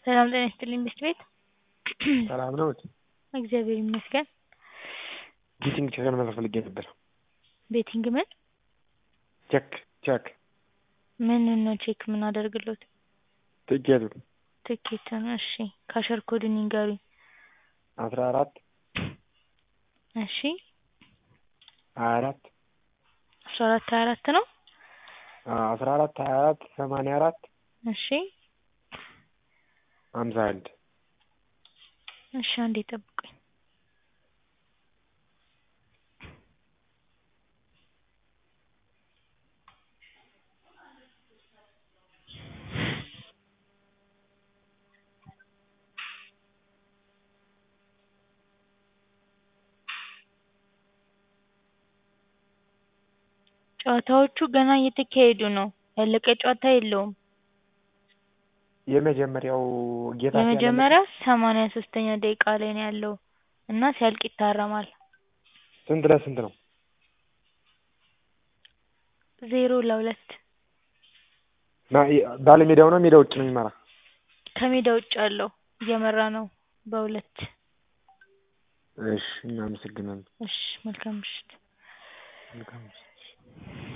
ሰላም ጤና ይስጥልኝ ብስት ቤት ሰላም ነዎት? እግዚአብሔር ይመስገን። ቤቲንግ ቼክ ለመክፈት ፈልጌ ነበር። ቤቲንግ ምን? ቼክ ቼክ ምኑን ነው ቼክ የምናደርግልዎት? ትኬቱን ትኬቱን እሺ ካሸር ኮዱን ይንገሩኝ? አስራ አራት እሺ ሀያ አራት አስራ አራት ሀያ አራት ነው? አስራ አራት ሀያ አራት ሰማንያ አራት እሺ ሀምሳ አንድ እሺ አንዴ ይጠብቁኝ። ጨዋታዎቹ ገና እየተካሄዱ ነው። ያለቀ ጨዋታ የለውም። የመጀመሪያው ጌታፍ የመጀመሪያው ሰማንያ ሶስተኛ ደቂቃ ላይ ነው ያለው እና ሲያልቅ ይታረማል። ስንት ለስንት ነው? ዜሮ ለሁለት ባለሜዳው ነው ሜዳ ውጭ ነው የሚመራ? ከሜዳ ውጭ ያለው እየመራ ነው በሁለት እሺ እናመሰግናለን። እሺ መልካም ምሽት። መልካም ምሽት።